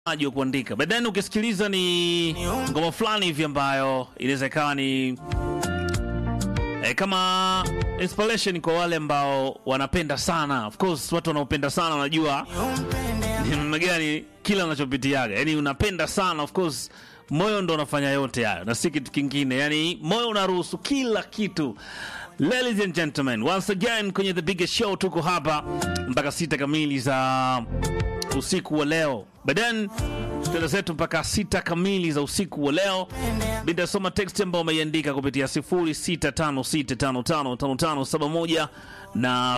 aji wa kuandika but then ukisikiliza ni ngoma fulani hivi ambayo inaweza ikawa ni eh, kama inspiration kwa wale ambao wanapenda sana of course watu wanaopenda sana wanajua ni namna gani kila unachopitiaga yani unapenda sana of course moyo ndo unafanya yote hayo na si kitu kingine yani moyo unaruhusu kila kitu ladies and gentlemen once again kwenye the biggest show tuko hapa mpaka sita kamili za usiku wa leo but then tutaenda zetu mpaka sita kamili za usiku wa leo nitasoma text ambayo umeiandika kupitia 0656555571 na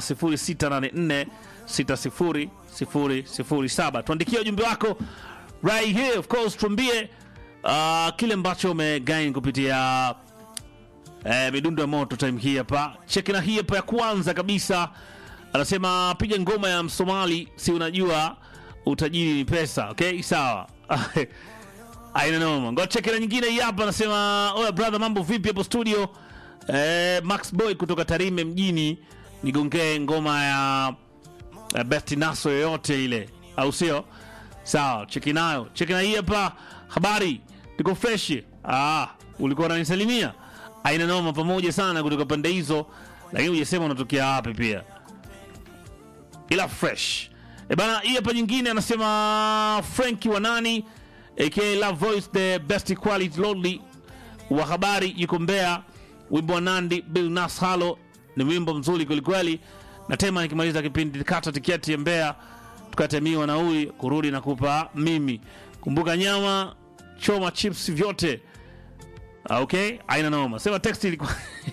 0684600007 tuandikie ujumbe wako right here of course tuambie uh, kile ambacho umegain kupitia eh, midundo ya moto time hii hapa cheki na hii hapa ya kwanza kabisa anasema piga ngoma ya msomali si unajua utajiri ni pesa okay sawa aina noma ngo cheki na nyingine hii hapa anasema oya brother mambo vipi hapo studio eh, max boy kutoka tarime mjini nigongee ngoma ya eh, best naso yoyote ile au sio sawa cheki nayo cheki na hii hapa habari niko fresh ah ulikuwa unanisalimia aina noma pamoja sana kutoka pande hizo lakini hujasema unatokea wapi pia ila fresh e bana hii hapa nyingine anasema franki wa nani aka love voice the best quality lonely wa habari yuko mbea wimbo wa nandi bill nas halo ni wimbo mzuri kwelikweli natema nikimaliza kipindi kata tiketi ya mbea tukatemiwa na huyu kurudi na kupa mimi kumbuka nyama choma chips vyote Ah, okay aina noma sema text ilikuwa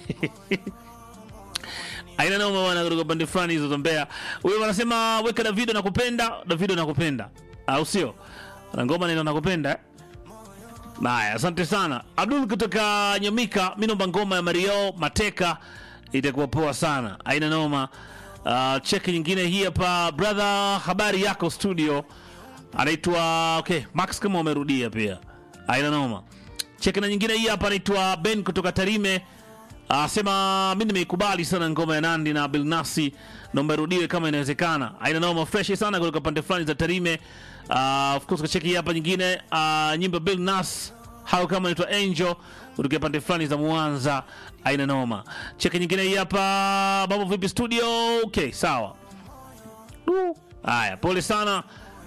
aina noma bwana kutoka pande fulani hizo za Mbeya. Huyo anasema weka Davido nakupenda, Davido nakupenda. Au sio? Na ngoma neno nakupenda. eh? Haya, asante sana. Abdul kutoka Nyamika, mimi naomba ngoma ya Mario Mateka itakuwa poa sana. Aina noma. Uh, cheki nyingine hii hapa brother, habari yako studio. Anaitwa okay, Max kama umerudia pia. Aina noma. Cheki na nyingine hii hapa anaitwa Ben kutoka Tarime. Asema mi nimeikubali sana ngoma ya Nandi na Bilnasi, naomba irudiwe kama inawezekana. Aina noma fresh sana kutoka pande fulani za Tarime. Uh, of course kacheki hapa nyingine uh, nyimbo ya Bilnas hao kama inaitwa Angel kutoka pande fulani za Mwanza. Aina noma. Cheki nyingine hii hapa, mambo vipi studio? Okay, sawa. Du. Haya, pole sana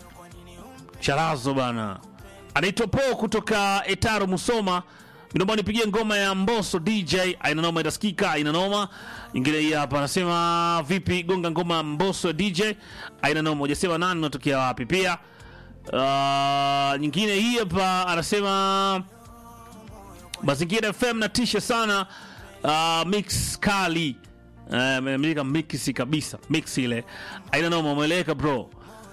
Charazo bana. Anaitwa Po kutoka Etaro Musoma. Naomba nipigie ngoma ya Mbosso DJ. Aina noma itasikika, aina noma. Ingine hii hapa anasema vipi gonga ngoma ya Mbosso ya DJ. Aina noma hujasema nani unatokea wapi pia. Uh, nyingine hii hapa anasema Mazingira FM natisha sana. Uh, mix kali. Uh, ameandika mix kabisa. Mix ile. Aina noma umeeleweka bro.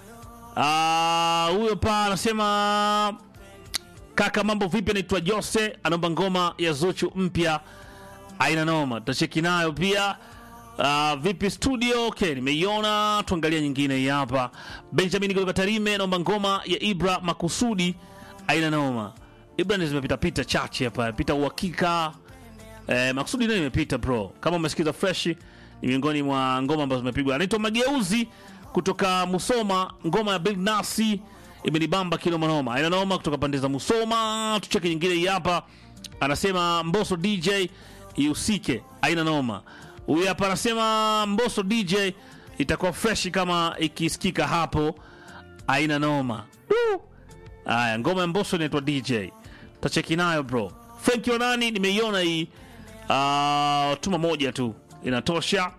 Ah, huyo pa anasema kaka, mambo vipi? Anaitwa Jose, anaomba ngoma ya Zuchu mpya, aina noma, tutacheki nayo pia. Uh, vipi studio? Okay, nimeiona. Tuangalia nyingine hii hapa. Benjamin kutoka Tarime, naomba ngoma ya Ibra makusudi, aina noma. Ibra ni zimepita pita chache hapa, pita uhakika. Eh, makusudi nayo imepita bro. Kama umesikiza fresh, ni miongoni mwa ngoma ambazo zimepigwa. Anaitwa Mageuzi kutoka Musoma, ngoma ya Big Nasi imenibamba kinoma noma. Aina noma kutoka pande za Musoma. Tucheke nyingine hii hapa. Anasema Mbosso DJ ihusike. Aina noma. Huyu hapa anasema Mbosso DJ itakuwa fresh kama ikisikika hapo. Aina noma. Du. Aya, ngoma ya Mbosso inaitwa DJ. Tacheki nayo bro. Frank Yonani nimeiona hii. Uh, tuma moja tu inatosha.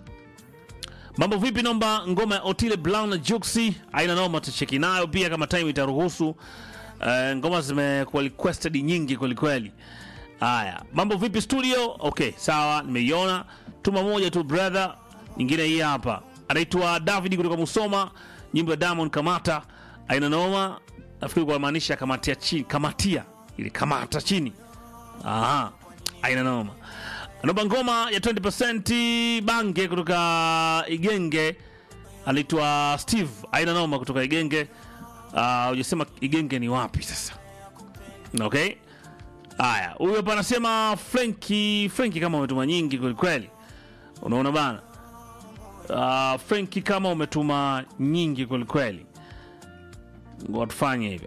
Mambo vipi? Naomba ngoma ya Otile Brown na Juxi, aina noma, tucheki nayo pia kama time itaruhusu. Uh, ngoma zimekuwa requested nyingi kwelikweli. Haya, mambo vipi studio? Okay, sawa, nimeiona. Tuma moja tu brother. Nyingine hii hapa, anaitwa David kutoka Musoma, nyimbo ya Diamond Kamata, aina noma. Nafikiri kwa maanisha kamatia chini, kamatia ile kamata chini. Aha, aina noma anaomba ngoma ya 20% bange kutoka Igenge, anaitwa Steve aina noma kutoka Igenge. Uh, ujasema Igenge ni wapi sasa? Okay, haya, huyu hapa anasema Frenki. Frenki kama umetuma nyingi kwelikweli, unaona bana. Uh, Frenki kama umetuma nyingi kwelikweli. Ngoja tufanye hivi